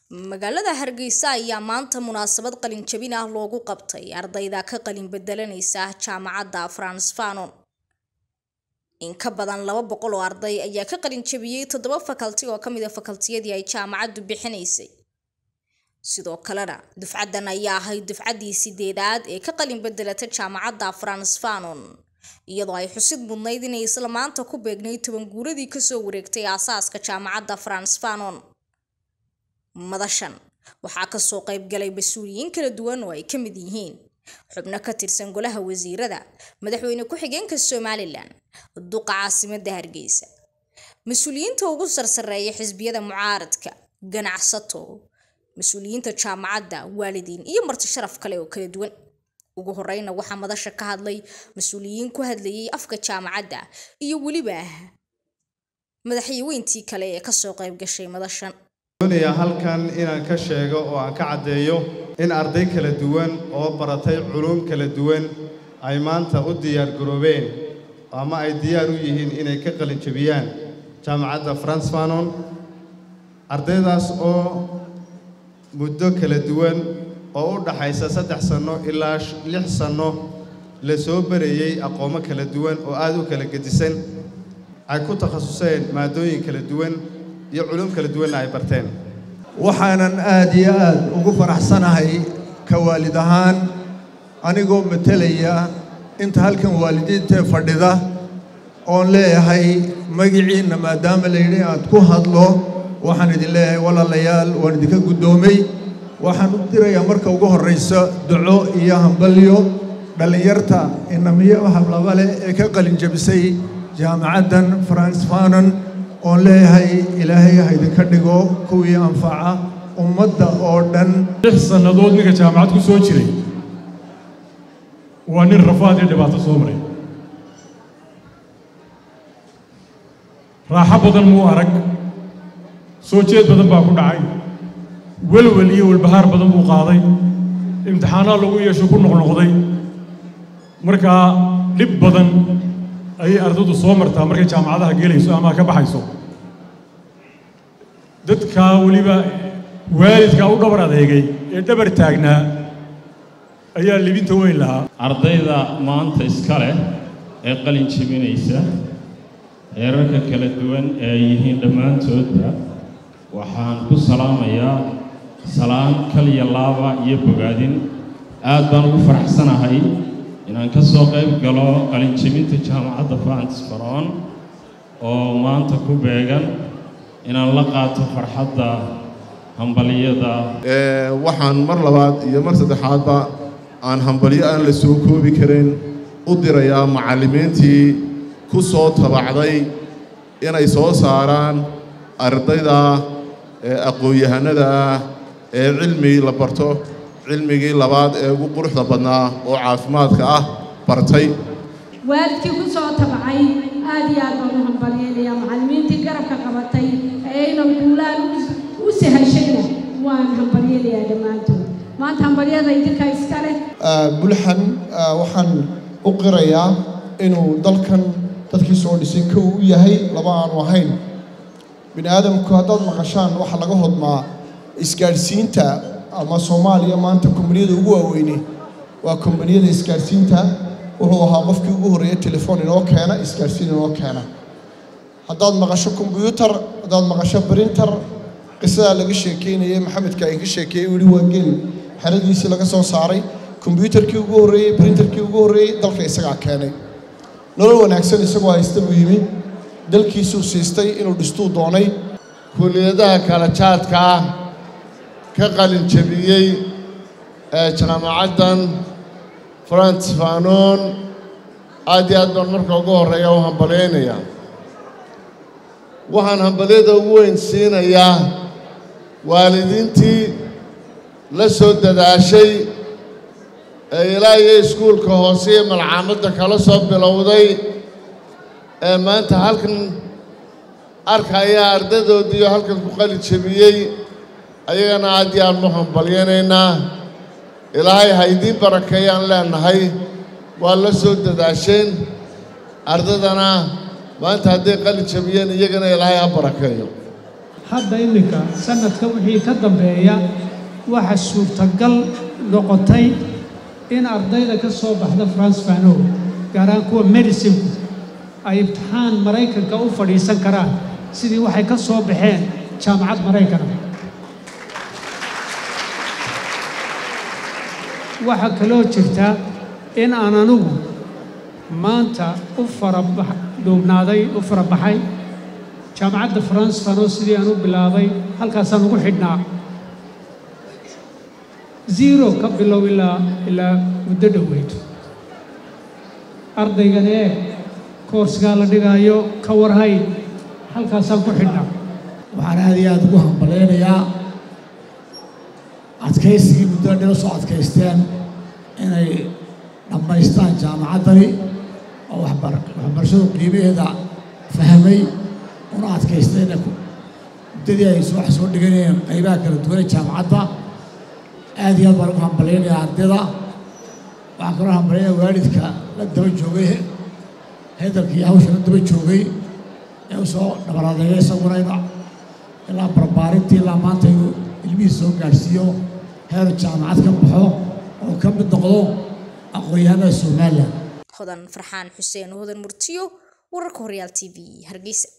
magaalada hargeysa ayaa maanta munaasabad qalin jabin ah loogu qabtay ardayda ka qalin bedelanaysa jaamacadda frans fanon in ka badan laba boqol oo arday ayaa ka qalin jabiyey toddoba fakalti oo ka mid a fakaltiyadii ay jaamacaddu bixinaysay sidoo kalena dufcaddan ayaa ahayd dufcaddii sideedaad ee ka qalin bedelata jaamacadda frans fanon iyadoo ay xusid mudnayd inay isla maanta ku beegnay toban guuradii kasoo wareegtay aasaaska jaamacadda frans fanon madashan waxaa kasoo qayb galay mas-uuliyiin kala duwan oo ay ka mid yihiin xubno ka tirsan golaha wasiirada madaxweyne ku-xigeenka somalilan duqa caasimadda hargeysa mas-uuliyiinta ugu sarsareeya xisbiyada mucaaradka ganacsato mas-uuliyiinta jaamacadda waalidiin iyo marti sharaf kale oo kala duwan ugu horeyna waxaa madasha ka hadlay mas-uuliyiin ku hadlayay afka jaamacadda iyo weliba madaxyaweyntii kale ee kasoo qayb gashay madashan doonaya halkan inaan ka sheego oo aan ka caddeeyo in arday kala duwan oo baratay culuum kala duwan ay maanta u diyaar garoobeen ama ay diyaar u yihiin inay ka qalin jabiyaan jaamacadda frans fanon ardaydaas oo muddo kala duwan oo u dhaxaysa saddex sanno ilaa lix sanno la soo barayey aqoomo kala duwan oo aad u kala gedisan ay ku takhasuseen maadooyin kala duwan iyo culum kala duwanna ay barteen waxaanan aad iyo aad ugu faraxsanahay ka waalid ahaan anigoo matelaya inta halkan waalidiintee fadhida oon leeyahay magiciinna maadaama layidhi aad ku hadlo waxaan idin leeyahay walaalayaal waan idinka guddoomay waxaan u dirayaa marka ugu horraysa duco iyo hambalyo dhallinyarta inamiyo hablaba leh ee ka qalin jabisay jaamacaddan frans fanon oon leeyahay ilaahay ha idinka dhigo kuwii anfaca ummadda oo dhan lix sannadood ninka jaamacad ku soo jiray waa nin rafaad iyo dhibaato soo maray raaxo badan muu arag soo jeed badan baa ku dhacay welwel iyo welbahaar badan buu qaaday imtixaanaa lagu yeesho ku noqnoqday markaa dhib badan ayay ardaydu soo martaa markay jaamacadaha gelayso ama ka baxayso dadkaa weliba waalidkaa u dhabar adeegay ee dhabar taagnaa ayaa libinta weyn lahaa ardayda maanta iska leh ee qalin jebinaysa heerarka kala duwan ee ay yihiin dhammaantoodba waxaan ku salaamayaa salaan kaliya laaba iyo bogaadin aad baan ugu faraxsanahay inaan ka soo qayb galo qalinjebinta jaamacadda frans faron oo maanta ku beegan inaan la qaato farxadda hambaliyada waxaan mar labaad iyo mar saddexaadba aan hambalyo aan la soo koobi karin u dirayaa macallimiintii ku soo tabacday inay soo saaraan ardayda aqoon-yahanada ah ee cilmi la barto cilmigii labaad ee ugu quruxda badnaa oo caafimaadka ah bartay waalidkii ku soo tabcay aad iyo aad baan u hambalyeelayaa macallimiintii garabka qabatay ee ayna guulaan u sahashayna waan hambalyeelayaa dhammaantood maanta hambalyada idinka iska leh bulxan waxaan u qirayaa inuu dalkan dadkii soo dhisay kow u yahay laba aanu ahayn bini aadamku haddaad maqashaan waxaa laga hodmaa isgaadhsiinta ama soomaaliya maanta kombaniyada ugu waaweyne waa kombaniyada isgaadhsiinta wuxuu ahaa qofkii ugu horreeya telefoon inoo keena isgaadhsiin inoo keena haddaad maqasho kombyuutar haddaad maqasho brinter qisadaa laga sheekeynayay maxamedka ay ka sheekeeyey weli waa geel xeradiisii laga soo saaray kombyuutarkii ugu horreeyey brinterkii ugu horreeyey dalka isagaa keenay nolol wanaagsan isagoo haysta buu yimi dalkiisuu siistay inuu dhistuu doonay kuliyadaha kala jaadka ah ka qalin jebiyey ee jaamacaddan frans fanon aad iyo aad baan marka ugu horreeya u hambalyaynayaa waxaan hambalyada ugu weyn siinayaa waalidiintii la soo dadaashay ee ilaa iyo iskuulka hoose iyo malcaamadda kala soo bilowday ee maanta halkan arkaya ardaydoodiiyo halkan ku qalin jebiyey ayagana aad iyo aad nu hambalyanaynaa ilaahay ha idiin barakeeyaan leenahay waa la soo dadaasheen ardaydana maanta hadday qalin jabiyeen iyagana ilaahay ha barakeeyo hadda iminka sanadka wixii ka dambeeya waxa suurtagal noqotay in ardayda ka soo baxda france fano gaar ahaan kuwa medicinku ay imtixaan maraykanka u fadhiisan karaan sidii waxay ka soo baxeen jaamacad maraykana waxaa kaloo jirta in aan anigu maanta u faraduubnaaday u farabaxay jaamacadda france fano sidii aan u bilaabay halkaasaan ugu xidhnaa zero ka bilow ilaa ilaa muddo dhoweyd ardaygan eeg koorsgaa la dhigaayo ka warhay halkaasaan ku xidhnaa waxaan aad iyo aad ugu hambalaynayaa adkaysigii muddo dhila soo adkaysteen inay dhammaystaan jaamacaddani oo waxbarashadu qiimaheeda fahmay una adkaystayna muddadii ay wax soo dhiganayeen qaybaha kala duwanee jaamacadda aad iyo aad baan ugu hambalaynayaa ardayda waxaan kaloo hambalaynayaa waalidka la daba joogay hedelka iyo hawsha la daba joogay ee u soo dhabaradeeya isaguna inu ilaa barbaarintii ilaa maanta inuu ilmihii soo gaadhsiiyo heer jaamacad ka baxo oo ka mid noqdo aqoon-yahanada somalilan hodan farxaan xuseen hodan murtiyo wararka horyaal t v hargeysa